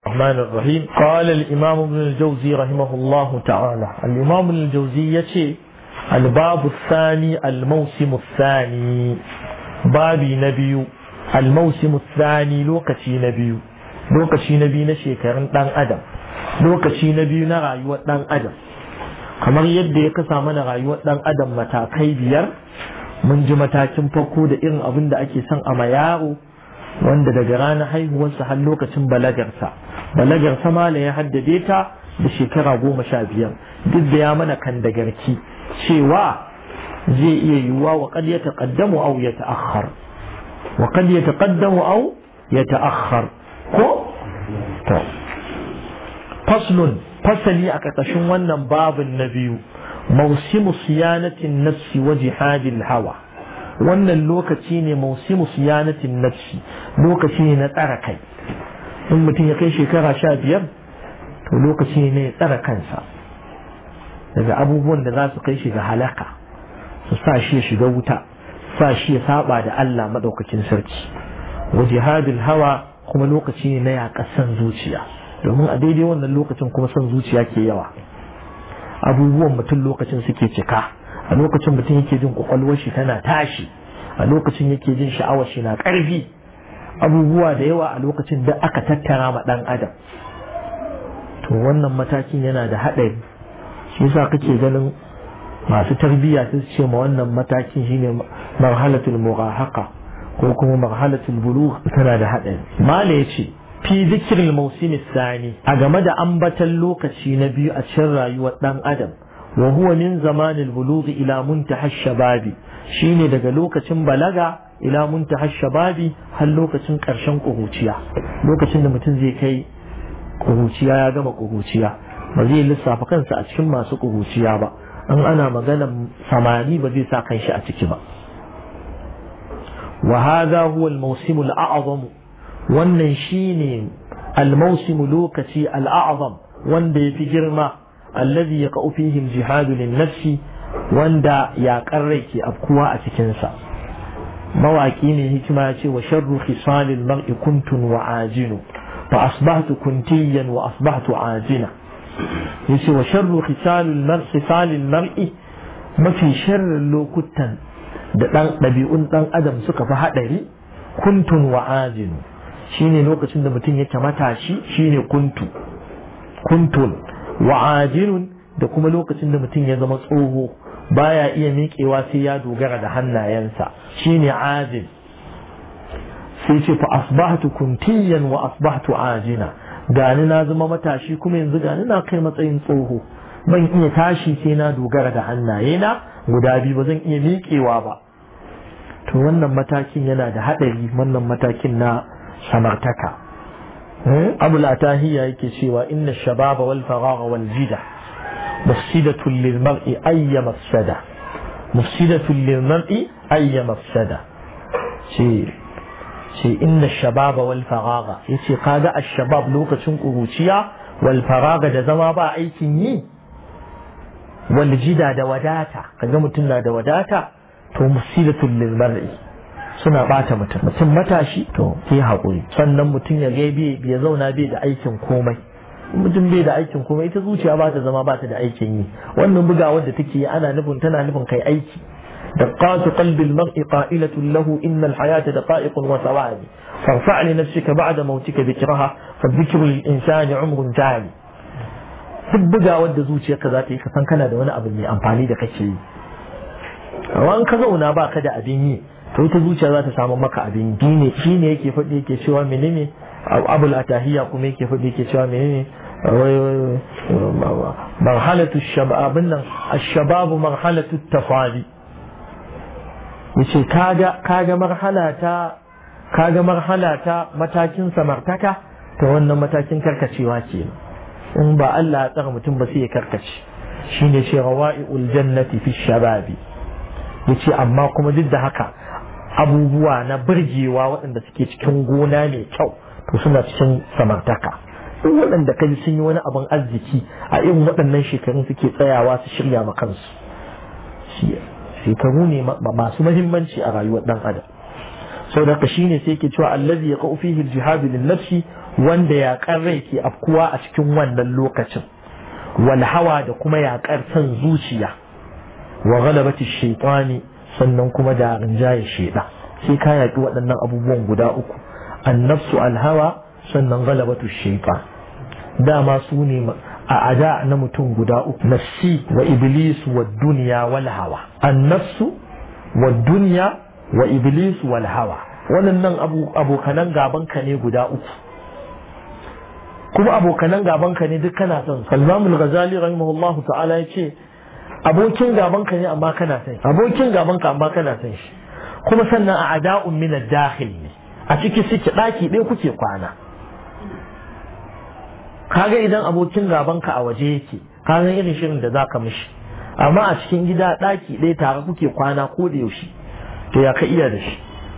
الرحمن الرحيم قال الإمام ابن الجوزي رحمه الله تعالى الإمام ابن الجوزي يتي الباب الثاني الموسم الثاني بابي نبي الموسم الثاني لوكتي نبي لوكتي نبي نشيكرن دان أدم لوكتي نبي نرايوة دان أدم kamar yadda ya kasa mana rayuwar dan adam matakai biyar mun ji matakin farko da irin abin da ake son a ma yaro wanda daga ranar haihuwarsa har lokacin balagarsa balagarsa ma ya haddade ta da shekara goma sha biyar duk da ya mana kan da garki cewa zai iya yiwuwa wa kad ya taqaddamu aw ya ta'akhkhar wa kad ya taqaddamu aw ya ta'akhkhar ko to faslun fasali a ƙarƙashin wannan babin na biyu mausimu siyanatin nafsi wa jihadil hawa wannan lokaci ne mausimu siyanatin nafsi lokaci ne na tsara kai in mutum ya kai shekara sha biyar to lokaci ne ya tsara kansa daga abubuwan da za su kai shi ga halaka su sa shi ya shiga wuta sa shi ya saba da Allah maɗaukacin sarki wa jihadil hawa kuma lokaci ne na yaƙasan zuciya domin a daidai wannan lokacin kuma son zuciya ke yawa abubuwan mutum lokacin suke cika a lokacin mutum yake jin kwakwalwar shi tana tashi a lokacin yake jin sha'awar shi na ƙarfi abubuwa da yawa a lokacin da aka tattara ma ɗan adam to wannan matakin yana da haɗari shi yasa kake ganin masu tarbiyya su ce ma wannan matakin shine marhalatul murahaqa ko kuma marhalatul bulugh tana da haɗari mala yace fi zikirin mausim sani a game da ambatan lokaci na biyu a cikin rayuwar dan adam wa huwa min zamanil bulughi ila muntaha shababi shine daga lokacin balaga ila muntaha shababi har lokacin karshen kuhuciya lokacin da mutum zai kai kuhuciya ya gama kuhuciya ba zai lissafa kansa a cikin masu kuhuciya ba an ana magana samani ba zai sa kanshi a ciki ba wa hadha huwa al-mawsim al-a'zam wannan shine almausimu lokaci al'azam wanda ya fi girma allazi ya ka'u fihi jihadu lin nafsi wanda ya rai ke afkuwa a cikinsa mawaƙi ne hikima ya ce wa sharru khisalil mar'i kuntun wa ajinu fa asbahtu kuntiyan wa asbahtu ajina yace wa sharru khisalil mar'i khisalil mar'i mafi sharrin lokutan da dan ɗabi'un ɗan adam suka fi haɗari kuntun wa ajinu shine lokacin da mutum yake matashi shine kuntu kuntun wa'ajinun da kuma lokacin da mutum ya zama tsoho baya iya miƙewa sai ya dogara da hannayensa shine ajin sai ce fa asbahtu kuntiyan wa asbahtu ajina gani na zama matashi kuma yanzu gani na kai matsayin tsoho ban iya tashi sai na dogara da hannayena guda biyu ba zan iya miƙewa ba to wannan matakin yana da haɗari wannan matakin na samartaka abu latahiya yake cewa inna shababa wal faragha wal jida mufsidatun lil mar'i ayya mafsada mufsidatun lil mar'i ayya mafsada ce ce inna shababa wal faragha yace kaga ash-shabab lokacin kuruciya wal faragha da zama ba aikin yi wal jida da wadata kaga mutum na da wadata to mufsidatun lil mar'i suna bata mutum mutum matashi to ke haƙuri sannan mutum ya ga ya zauna bai da aikin komai mutum bai da aikin komai ita zuciya ba ta zama ba ta da aikin yi wannan bugawar da take yi ana nufin tana nufin kai aiki دقات قلب المرء قائلة له إن الحياة دقائق وثواني فارفع لنفسك بعد موتك ذكرها فالذكر للإنسان عمر تالي duk bugawar da zuciyarka za ta yi ka san kana da wani abu mai amfani da kake yi amma in ka zauna ba ka da abin yi to ita zuciya za ta samu maka abin ne shi ne yake faɗi yake cewa menene abul atahiya kuma yake faɗi yake cewa menene marhalatu shababin nan ashababu marhalatu tafali yace kaga kaga marhala ta kaga marhala ta matakin samartaka to wannan matakin karkacewa ke in ba Allah ya tsara mutum ba sai ya karkace shine ce rawa'iul jannati fi shababi yace amma kuma duk da haka abubuwa na birgewa waɗanda suke cikin gona mai kyau to suna cikin samartaka duk waɗanda kai sun yi wani abin arziki a irin waɗannan shekarun suke tsayawa su shirya ma kansu shekaru ne masu mahimmanci a rayuwar ɗan adam sau da shi ne sai ke cewa allazi ya ƙau fihi jihadu lin nafsi wanda yaƙar rai ke afkuwa a cikin wannan lokacin wal hawa da kuma yaƙar son zuciya wa ghalabati shaytani sannan kuma da rinjaye sheda sai ka yaƙi waɗannan abubuwan guda uku annafsu alhawa sannan galabatu shaytan dama su ne a ada na mutum guda uku nafsi wa iblis wa dunya wal hawa annafsu wa dunya wa iblis wal hawa wannan abokanan gaban ka ne guda uku kuma abokanan gaban ka ne duk kana son Salman al-Ghazali rahimahullahu ta'ala ya ce abokin gaban ka ne amma kana son abokin gaban ka amma kana son shi kuma sannan a ada'un min ad-dakhil ne a ciki suke daki ɗaya kuke kwana kaga idan abokin gaban ka a waje yake kaga irin shirin da zaka mishi amma a cikin gida daki ɗaya tare kuke kwana ko da yaushe to ya ka iya da shi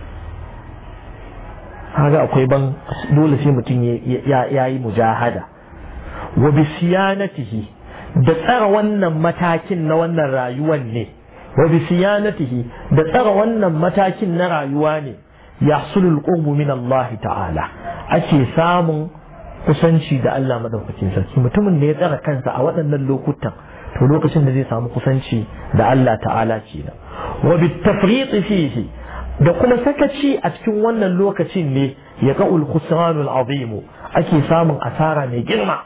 kaga akwai ban dole sai mutum ya yi mujahada wa bi siyanatihi da tsara wannan matakin na wannan rayuwan ne wa bi siyanatihi da tsara wannan matakin na rayuwa ne yahsulul qurbu min Allah ta'ala ake samun kusanci da Allah madaukakin sarki mutumin da ya tsara kansa a waɗannan lokutan to lokacin da zai samu kusanci da Allah ta'ala kenan wa bi tafriqi fihi da kuma sakaci a cikin wannan lokacin ne ya ga ulkhusranul azimu ake samun asara mai girma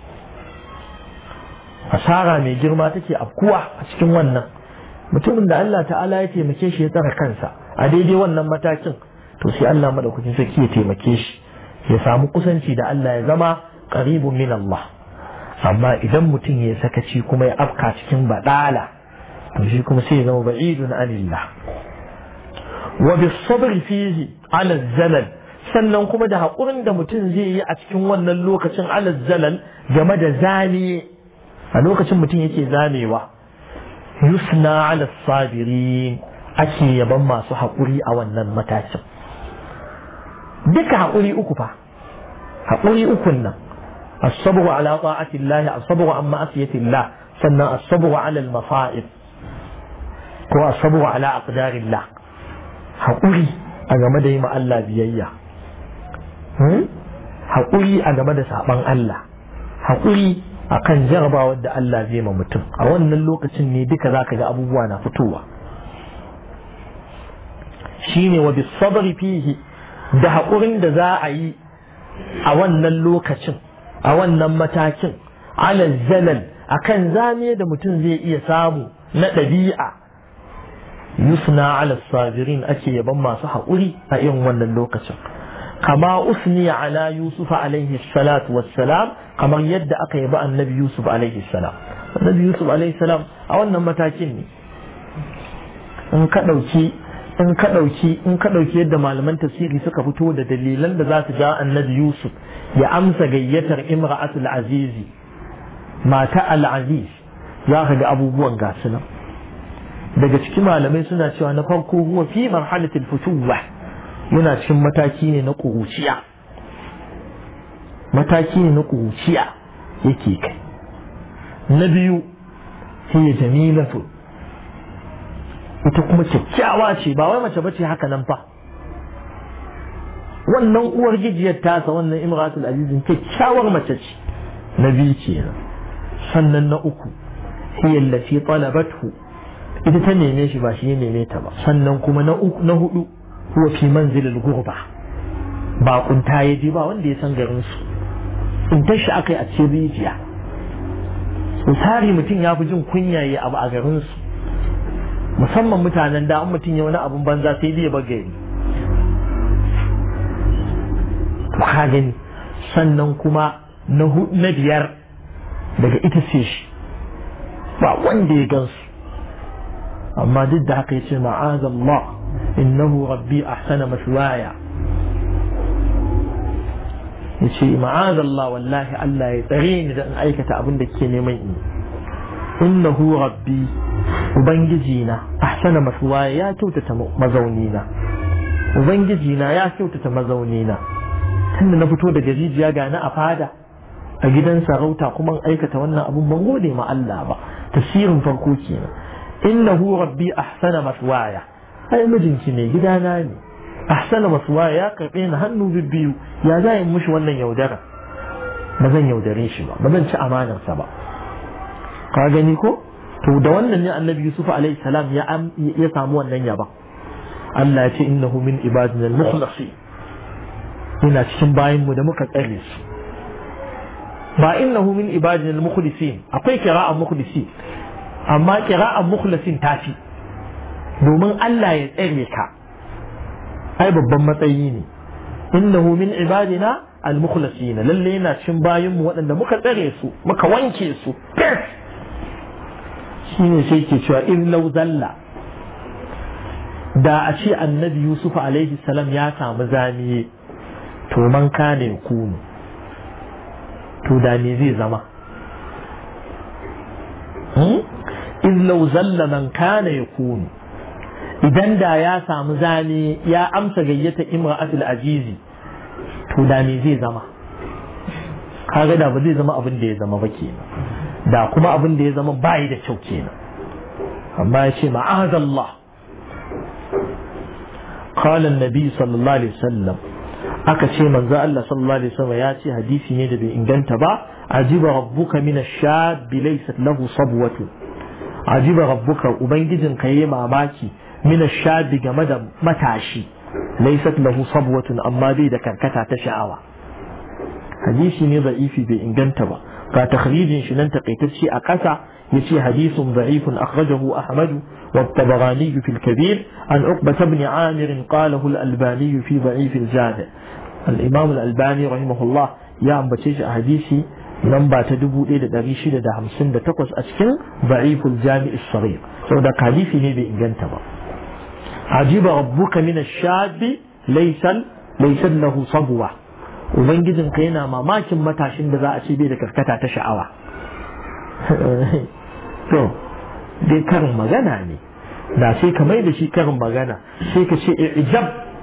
asara mai girma take afkuwa a cikin wannan mutumin da Allah ta'ala ya taimake shi ya tsara kansa a daidai wannan matakin to sai Allah madaukakin sarki ya taimake shi ya samu kusanci da Allah ya zama qaribun min Allah amma idan mutum ya sakaci kuma ya afka cikin badala to shi kuma sai ya zama ba'idun anillah wa bisabr fihi ala zalal sannan kuma da haƙurin da mutum zai yi a cikin wannan lokacin ala zalal game da zane a lokacin mutum yake zamewa yusna ala sabirin ake yaban masu haƙuri a wannan matakin duka haƙuri uku fa haƙuri ukun nan الصبر على طاعة الله الصبر عن معصية الله سنة الصبر على المصائب هو الصبر على أقدار الله haƙuri a game da yi ma Allah biyayya haƙuri a game da saɓan Allah haƙuri a kan jarabawar da Allah zai ma mutum a wannan lokacin ne duka za ka ga abubuwa na fitowa shi ne wa bisabari fihi da haƙurin da za a yi a wannan lokacin a wannan matakin alal zalal akan zame da mutum zai iya samu na ɗabi'a yusna ala sabirin ake yaban masu haƙuri a irin wannan lokacin kama usni ala yusuf alaihi salatu wassalam kamar yadda aka yaba annabi yusuf alaihi salam annabi yusuf alaihi salam a wannan matakin ne in ka ɗauki in ka ɗauki in ka ɗauki yadda malaman tafsiri suka fito da dalilan da za su ja annabi yusuf ya amsa gayyatar imra'atul azizi mata al-aziz za ka ga abubuwan gasu nan daga cikin malamai suna cewa na farko huwa fi marhalatil futuwa yana cikin mataki ne na kuruciya mataki ne na kuruciya yake kai na biyu hiya jamilatu ita kuma kyakkyawa ce ba wai mace bace haka nan fa wannan uwar gijiyar tasa wannan imratul azizin kyakkyawar mace ce na biyu kenan sannan na uku hiya allati talabathu ita ta neme shi ba shi ya neme ta ba sannan kuma na uku na hudu huwa fi manzilil gurba ba kunta ya je ba wanda ya san garin su in ta shi akai a cikin rijiya misali mutum ya fi jin kunya ya abu a garin su musamman mutanen da an mutum ya wani abun banza sai dai ya bagari to ka gani sannan kuma na na biyar daga ita ce shi ba wanda ya gansu amma duk da haka yace ma'azallah innahu rabbi ahsana maswaya yace ma'azallah wallahi Allah ya tsare ni da in aikata abin da ke neman in innahu rabbi ubangiji na ahsana maswaya ya kyautata mazauni na ubangiji na ya kyautata mazauni na tunda na fito daga rijiya ga na a fada a gidan sarauta kuma aikata wannan abun ban gode ma Allah ba tasirin farko kenan innahu rabbi ahsana maswaya ai mijinki ne gidana ne ahsana masuwa ya karɓe ni hannu bibbiyu ya za in mushi wannan yaudara ba zan yaudare shi ba ba zan ci amanarsa ba ka gani ko to da wannan ne annabi yusuf alaihi salam ya ya samu wannan yaba Allah ya ce innahu min ibadina al-mukhlasin yana cikin bayin mu da muka tsare su ba innahu min ibadina al-mukhlasin akwai qira'an mukhlasin amma qira'an mukhlasin tafi domin Allah ya tsare ka ai babban matsayi ne innahu min ibadina al-mukhlasin lalle yana cikin bayin mu waɗanda muka tsare su muka wanke su shine sai ke cewa in law zalla da a ce annabi yusuf alaihi salam ya samu zaniye to man kane kunu to da me zai zama in law zalla man kana yakunu idan da ya samu zane ya amsa gayyata imra'atul azizi to da me zai zama kaga da ba zai zama abin da ya zama ba kenan da kuma abin da ya zama bayi da kyau kenan amma ya ce ma'azallah قال النبي صلى الله عليه وسلم aka ce manzo Allah sallallahu alaihi wasallam ya ce hadisi ne da bai inganta ba ajiba rabbuka min ash-shab laysat lahu sabwatu ajiba rabbuka ubangijin ka yayi mamaki min ash-shab game da matashi laysat lahu sabwatun amma bai da karkata ta sha'awa hadisi ne da'ifi bai inganta ba ga takhrijin shi nan takaitacce a ƙasa yace hadisun da'ifun akhrajahu ahmadu والطبراني في الكبير عن عقبة بن عامر قاله الألباني في ضعيف الجامع الإمام الألباني رحمه الله يا أم بتيج أحاديثي لمبا تدبو إلى دريشي لدى همسن تقص أسكن ضعيف الجامع الصغير سودا حديثي نبي إنجنتبا عجيب ربك من الشاب ليس ليس له صبوة ubangijin ka yana mamakin matashin da za a ce bai da karkata ta sha'awa to dai karin magana ne da sai ka mai da shi karin magana sai ka ce ijab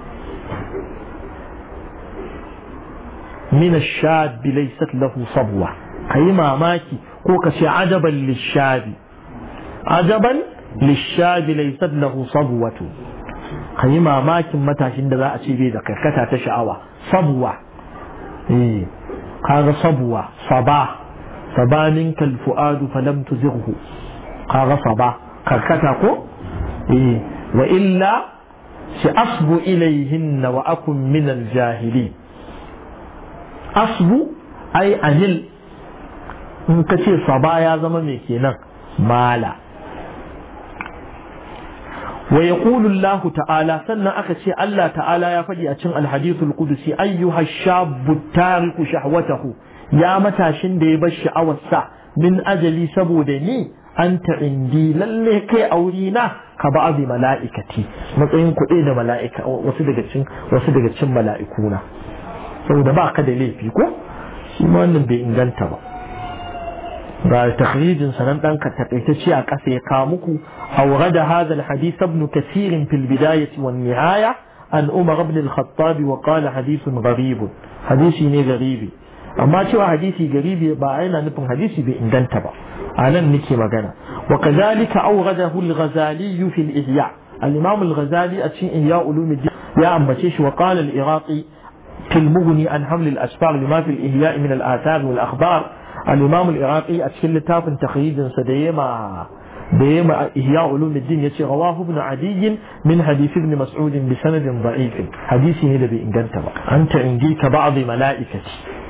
min ash-shab laysat lahu sabwa kai mamaki ko ka ce ajaban lish-shabi ajaban lish-shabi laysat lahu sabwatu kai mamakin matashin da za a ce bai da karkata ta sha'awa sabwa eh kaga sabwa saba saba minka al-fuadu falam tuzighu kaga saba karkata ko eh wa illa shi asbu ilayhin wa akun min al-jahili asbu ai anil in ka ce saba ya zama mai kenan mala wa yaqulu Allah ta'ala sannan aka ce Allah ta'ala ya faɗi a cikin al-hadithul qudusi ayyuha shabbu tariku shahwatahu ya matashin da ya bar sha'awarsa min ajali saboda ni anta indi lalle kai auri na ka ba abi mala'ikati matsayin kuɗi da mala'ika wasu daga cikin wasu daga cikin mala'ikuna saboda ba ka da laifi ko shi ma wannan bai inganta ba ga takhrijin sanan dan ka takaitacce a ƙasa ya kawo muku awrada hadha alhadith ibn kathir fil bidayah wan nihaya an umar ibn al-khattab wa qala hadithun gharib hadisi ne garibi amma cewa hadisi garibi ba yana nufin hadisi bai inganta ba anan nake magana wa kadhalika awradahu al-ghazali fi al-ihya al-imam al-ghazali a cikin ihya ulumuddin ya ambace shi wa qala al-iraqi في المغني عن حمل الأسفار لما في الإهياء من الآثار والأخبار الإمام العراقي أتكلم تاف تخريج سديما ديما إهياء علوم الدين يتي رواه ابن عدي من حديث ابن مسعود بسند ضعيف حديثي هذا بإنجنتبا أنت عندي كبعض ملائكتي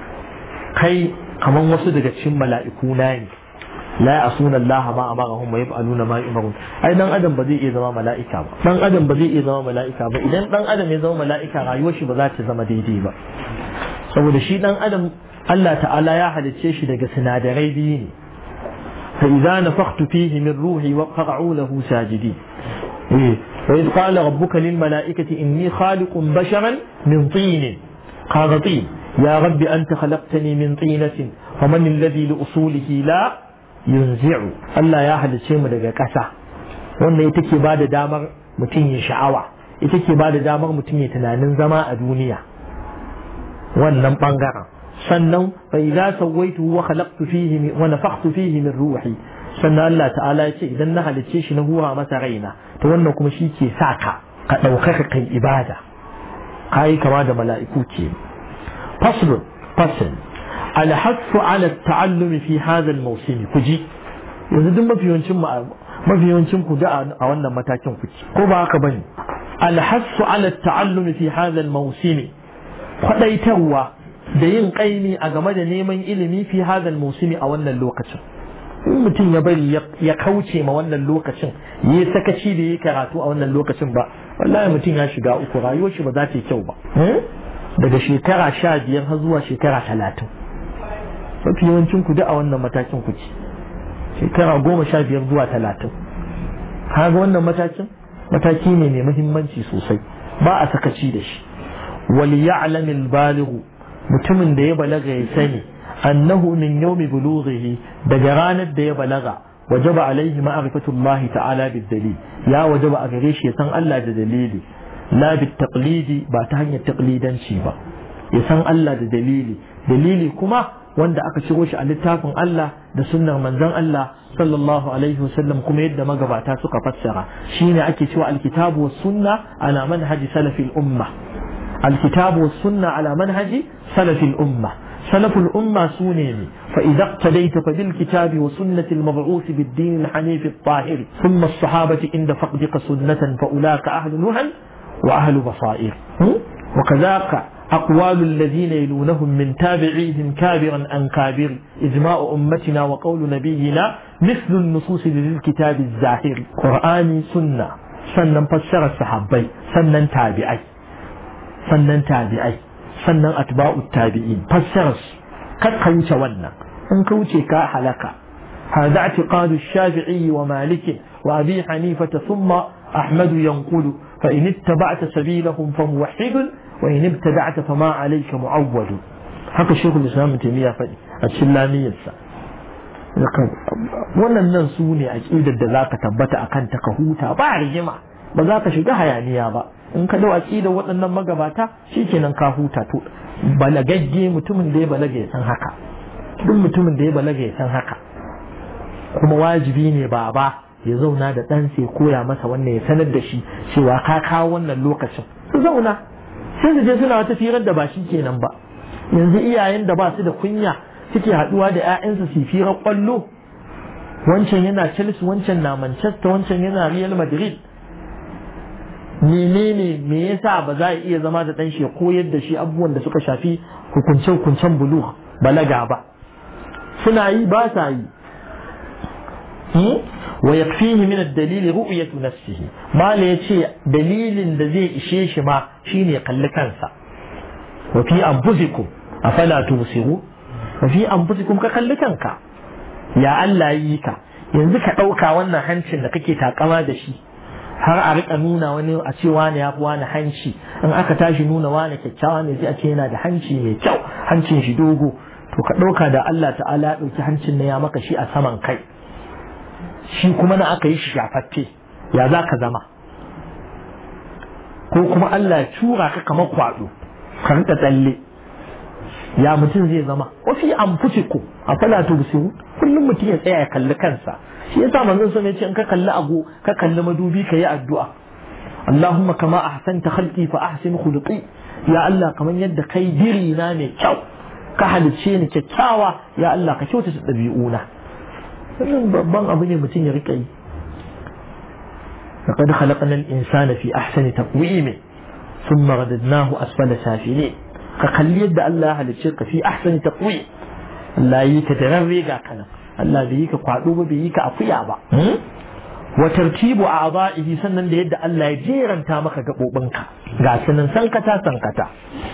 كي كمان وصدق تشم ملائكونين لا يعصون الله ما أمرهم ويفعلون ما يؤمرون أي دان أدم بدي إذا ما ملائكة با دان أدم بدي إذا ما ملائكة با إذا دان أدم إذا ما ملائكة رأيوه شي بذات زما ديدي با saboda shi dan adam Allah ta'ala ya halicce shi daga sinadarai biyu ne fa idza nafakhtu fihi min ruhi wa qa'u lahu sajidi eh wa idh qala rabbuka lil mala'ikati inni khaliqun basharan min tin qala tin ya rabbi anta khalaqtani min tinatin faman alladhi li usulihi la yunzi'u Allah ya halicce mu daga ƙasa wannan ita ke bada damar mutum ya sha'awa ita ke bada damar mutum ya tunanin zama a duniya wannan bangaren sannan fa idza sawaitu wa khalaqtu fihi wa nafakhtu fihi min ruhi sannan Allah ta'ala ya ce idan na halicce shi na huwa masa raina to wannan kuma shi ke sa ka ka ɗaukaka kai ibada kai kama da mala'iku ke fasl fasl الحث على التعلم في هذا الموسم كجي yanzu duk mafiyancin mafiyancin ku da a wannan matakin ku ko ba haka bane alhassu ala ta'allumi fi hadha al-mawsim kwadaitarwa da yin kaimi a game da neman ilimi fi hadha al-mawsim a wannan lokacin in mutum ya bari ya kauce ma wannan lokacin yi sakaci da yi karatu a wannan lokacin ba wallahi mutum ya shiga uku rayuwar shi ba za ta yi kyau ba daga shekara sha biyar har zuwa shekara talatin mafi yawancin ku da a wannan matakin ku ce shekara goma sha biyar zuwa talatin kaga wannan matakin mataki ne mai muhimmanci sosai ba a sakaci da shi wal ya'lam al balighu mutumin da ya balaga ya sani annahu min yawmi bulughihi daga ranar da ya balaga wajaba alaihi ma'rifatu Allah ta'ala bid dalil ya wajaba a gare shi ya san Allah da dalili la bit taqlidi ba ta hanyar taqlidanci ba ya san Allah da dalili dalili kuma wanda aka ciro shi a littafin Allah da sunnar manzon Allah sallallahu alaihi wasallam kuma yadda magabata suka fassara shine ake cewa alkitabu was sunna ala manhaji salafil umma alkitabu was sunna ala manhaji salafil umma سلف الأمة سونيني فإذا اقتديت فبالكتاب وسنة المبعوث بالدين الحنيف الطاهر ثم الصحابة عند فقدك سنة فأولاك أهل نهى وأهل بصائر وكذاك أقوال الذين يلونهم من تابعيهم كابرا عن كابر إجماع أمتنا وقول نبينا مثل النصوص للكتاب الزاهر قرآني سنة سنن فسر الصحابي سنن تابعي سنن تابعي سنن أتباع التابعين فسر قد قوش ونا إن كوشي كا حلقة هذا اعتقاد الشافعي ومالك وأبي حنيفة ثم أحمد ينقل فإن اتبعت سبيلهم فموحد وإن ابتدعت فما عليك معول haka shekul islam taimiyya faɗi a cikin lamiyarsa wannan nan su ne aƙidar da zaka tabbata akan ta ka huta ba rigima ba za ka shiga hayaniya ba in ka dau aƙidar waɗannan magabata shikenan ka huta to balagagge mutumin da ya balaga ya san haka duk mutumin da ya balaga ya san haka kuma wajibi ne baba ya zauna da ɗansa ya koya masa wannan ya sanar da shi cewa ka kawo wannan lokacin su zauna sai su je suna wata firar da ba shi kenan ba yanzu iyayen da ba su da kunya suke haɗuwa da 'ya'yansu su firar kwallo wancan yana Chelsea wancan na Manchester wancan yana Real Madrid menene me yasa ba za a iya zama da ɗan shi ya koyar da shi abubuwan da suka shafi hukunce-hukuncen bulu balaga ba suna yi ba sa yi ويكفيه من الدليل رؤية نفسه ما ليتي دليل الذي إشيش ما شين يقل كنسا وفي أنفسكم أفلا تبصروا وفي أنفسكم كقل كنكا يا الله ييكا yanzu ka ɗauka wannan hancin da kake takama da shi har a rika nuna wani a ce wani ya fi wani hanci in aka tashi nuna wani kyakkyawa ne sai a ce yana da hanci mai kyau hancin shi dogo to ka ɗauka da Allah ta'ala ya ɗauki hancin na ya maka shi a saman kai shi kuma na aka yi shi shafaffe ya za ka zama ko kuma Allah ya tura ka kamar kwado ka rika tsalle ya mutum zai zama wafi an ku a fala to busiru kullum mutum ya tsaya ya kalli kansa shi yasa manzon sun ce in ka kalli ago ka kalli madubi ka yi addu'a Allahumma kama ahsanta khalqi fa ahsin khuluqi ya Allah kamar yadda kai diri na mai kyau ka halicce ni kyakkyawa ya Allah ka kyautata ɗabi'una wannan babban abu ne mutum ya rika yi لقد خلقنا الإنسان في أحسن تقويم ثم رددناه أسفل سافلين كقل يد الله على الشرك في أحسن تقويم الله يك تغريقا كان الله بيك قعدوب بيك أطيع با وترتيب أعضائه سنن يد الله جيرا تامك قبوبنك غاسنا سنكتا سنكتا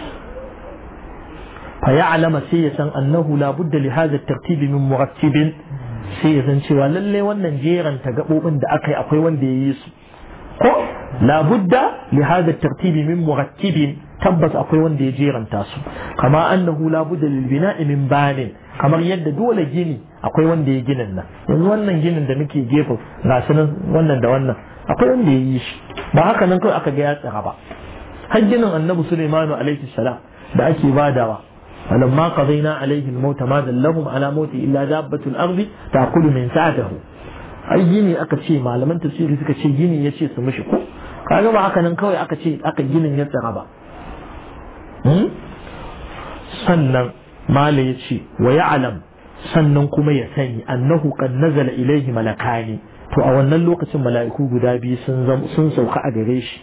فيعلم سيسا أنه لا بد لهذا الترتيب من مرتب sai ya san cewa lalle wannan jeranta gaɓoɓin da aka yi akwai wanda ya yi su ko labudda li hada tartibi min murattibin tabbas akwai wanda ya jeranta su kama annahu labudda lil bina'i min banin kamar yadda dole gini akwai wanda ya ginin nan yanzu wannan ginin da muke gefe ga su nan wannan da wannan akwai wanda ya yi shi ba haka nan kawai aka ga ya tsara ba har ginin annabi sulaimanu alaihi salam da ake badawa فلما قضينا عليه الموت ما دلهم على موته إلا دابة الأرض تأكل من سعته ai gini aka ce malaman tafsiri suka ce gini ya ce su mishi ko kaga ba haka nan kawai aka ce aka ginin ya tsara ba sannan mala ya ce wa ya'lam sannan kuma ya sani annahu qad nazala ilayhi malakani to a wannan lokacin mala'iku guda biyu sun sun sauka a gare shi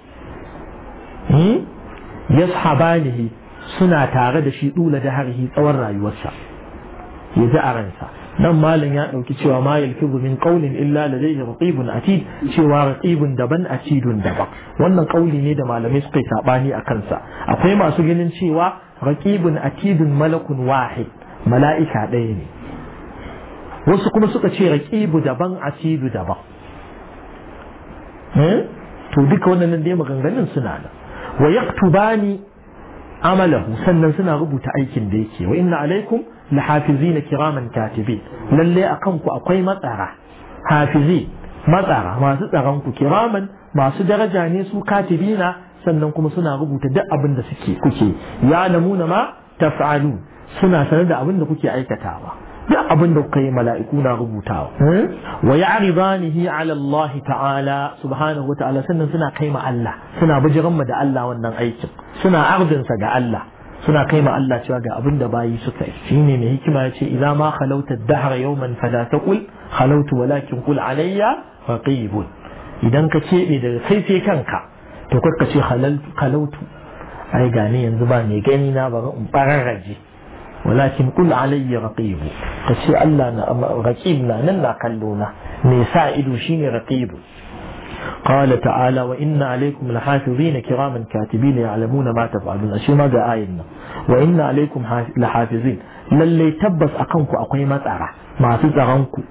yashabanihi suna tare da shi dula da harhi tsawon rayuwarsa ya ji a ransa nan malam ya ɗauki cewa ma yalfizu min qawlin illa ladayhi raqibun atid cewa raqibun daban atidun daban wannan kauli ne da malamai suka yi sabani a kansa akwai masu ganin cewa raqibun atidun malakun wahid mala'ika ɗaya ne wasu kuma suka ce raqibu daban atidu daban to duka wannan dai maganganun suna nan wa yaktubani amalahu sannan suna rubuta aikin da yake wa inna alaikum lahafizina kiraman katibi lalle akan ku akwai matsara hafizi matsara masu tsaron ku kiraman masu daraja ne su katibina sannan kuma suna rubuta duk abin da suke kuke ya lamuna ma taf'alu suna sanar da abin da kuke aikatawa duk abin da kuka yi mala'iku na rubutawa wa ya'ridanihi ala Allah ta'ala subhanahu wa ta'ala sannan suna kai ma Allah suna bijiran mu da Allah wannan aikin suna ardinsa ga Allah suna kai ma Allah cewa ga abin da bayi suka yi shine mai hikima ya ce idza ma khalauta ad-dahr yawman fala taqul khalautu walakin qul alayya raqibun idan ka kebe daga kai sai kanka to ka ce khalautu ai gani yanzu ba mai gani na bari in bararraje walakin qul alayya raqibu ka ce Allah na raqib na nan na kallo na me sa ido shine raqibu قال تعالى وإن عليكم لحافظين كراما كاتبين يعلمون ما تفعلون أشي ما جاء آينا وإن عليكم لحافظين للي تبس أقنكو أقوي ما ترى ما تتغنكو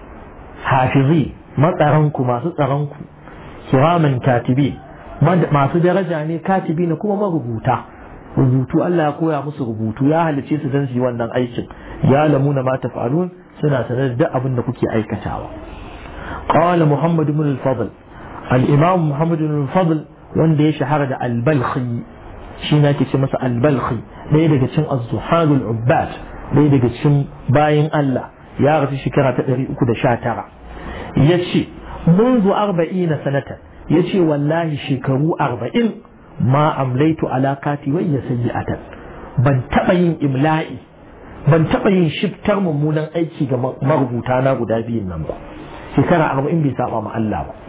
حافظين ما ترنكو ما تتغنكو كراما كاتبين ما درجة يعني كاتبين كما ما ربوتا rubutu Allah ya koya musu rubutu ya halice su don su yi wannan aikin ya lamuna ma taf'alun suna sanar da abin da kuke aikatawa qala muhammad ibn al-fadl الإمام محمد بن الفضل wanda ya shahara da albalkhi shi na ke ce masa albalkhi ɗaya daga cikin az-zuhadul ubbad ɗaya daga cikin bayin Allah ya rasu shekara ta ɗari uku da sha tara ya ce منذ أربعين سنة ya ce wallahi shekaru arba'in ma amlaitu alakati wayya sayyi'atan ban taɓa yin imla'i ban taɓa yin shiftar mummunan aiki ga marubuta na guda biyun nan ba shekara arba'in bai saba ma Allah ba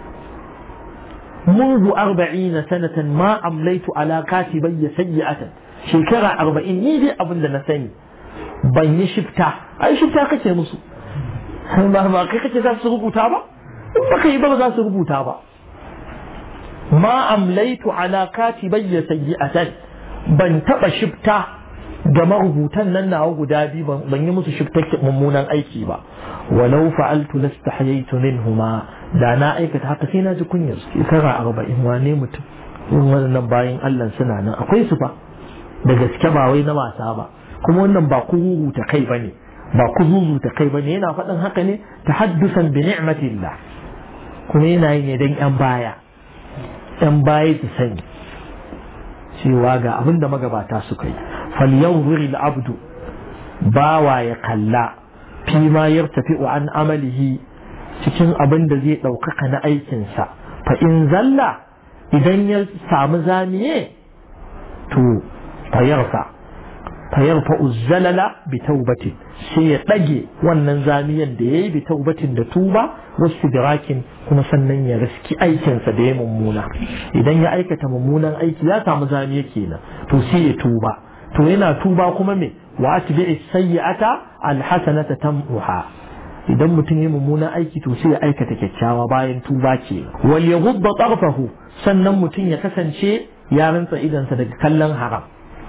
منذ أربعين سنة ما أمليت على كاتبي سيئة شكرا أربعين نيدي أبن نسني بني شفتا أي شفتا كتير مسو ما ما كتير ذات سرقوتا با ما كي با ذات سرقوتا با ما أمليت على كاتبي سيئة ban taɓa shifta ga marubutan nan nawa guda biyu ban yi musu shifta mummunan aiki ba walau fa'altu lastahyaytu minhuma da na aikata haka sai na ji kunyar su shekara arba'in wane mutum in wannan bayan Allah suna nan akwai su fa da gaske ba wai na wasa ba kuma wannan ba ku ta kai bane ba ku ta kai bane yana faɗin haka ne tahaddusan bi ni'matillah kuma yana yi ne dan yan baya yan baya su sani cewa ga abin da magabata suka yi falyanzuri al-abdu bawa ya kalla fi ma yartafi'u an amalihi cikin abin da zai ɗaukaka na aikinsa fa in zalla idan ya samu zamiye to fayarfa fayarfa uzzalala bi taubatin sai ya ɗage wannan zamiyan da ya yi bi taubatin da tuba wasu birakin kuma sannan ya riski aikinsa da ya mummuna idan ya aikata mummunan aiki ya samu zamiya kenan to sai ya tuba to yana tuba kuma me wa atbi'i sayyi'ata alhasanata tam'uha idan mutum ya mummuna aiki to sai ya aikata kyakkyawa bayan tuba ke wal yaghudda tarfahu sannan mutum ya kasance ya rantsa idansa daga kallon haram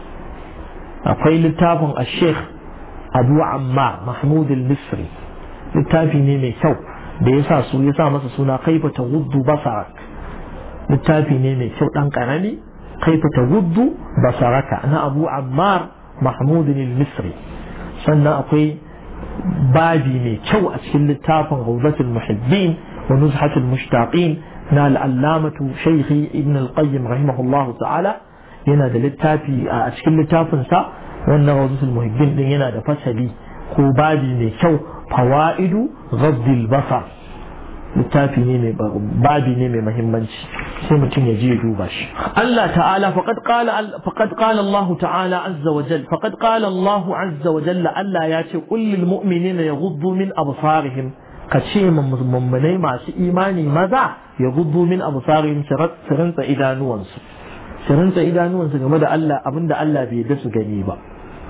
akwai littafin a-sheikh abu ammar mahmud al-misri littafi ne mai kyau da ya sa su ya sa masa suna kaifa taghuddu basarak littafi ne mai kyau dan karami kaifa taghuddu basaraka na abu ammar mahmud al-misri sannan akwai babi mai kyau a cikin littafin rawdatul muhibbin wa nuzhatul mushtaqin na al'allamatu shaykhi ibn al-qayyim rahimahullah ta'ala yana da littafi a cikin littafin sa wannan rawdatul muhibbin din yana da fasali ko babi mai kyau fawaidu ghaddil basar littafi ne mai babi ne mai mahimmanci sai mutum ya je ya duba shi Allah ta'ala faqad qala faqad qala Allah ta'ala azza wa jalla faqad qala Allah azza wa jalla Allah ya ce qul lil mu'minina yaghuddu min absarihim ka ce mummunai masu imani maza yaghuddu min absarihim su rinsa idanuwansu su rinsa idanuwansu game da Allah abinda Allah bai da su gani ba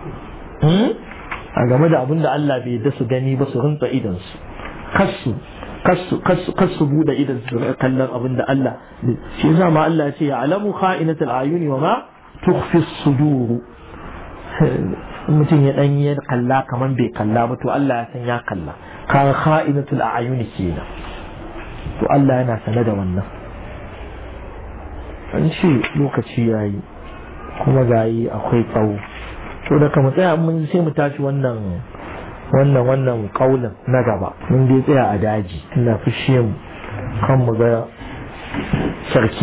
a game da abinda Allah bai da su gani ba su rinsa idansu kasu kasu bude idan su kallon abin da Allah shi yasa ma Allah ya ce ya alamu kha'inatul ayuni wa ma tukhfi suduru mutum ya dan yi kalla kaman bai kalla ba to Allah ya san ya kalla kan kha'inatul ayuni kenan to Allah yana sane da wannan an ce lokaci yayi kuma gayi akwai tsawo to da kama tsaya mun sai mu tashi wannan wannan wannan kaulin na gaba mun dai tsaya a daji ina fushe mu kan mu ga sarki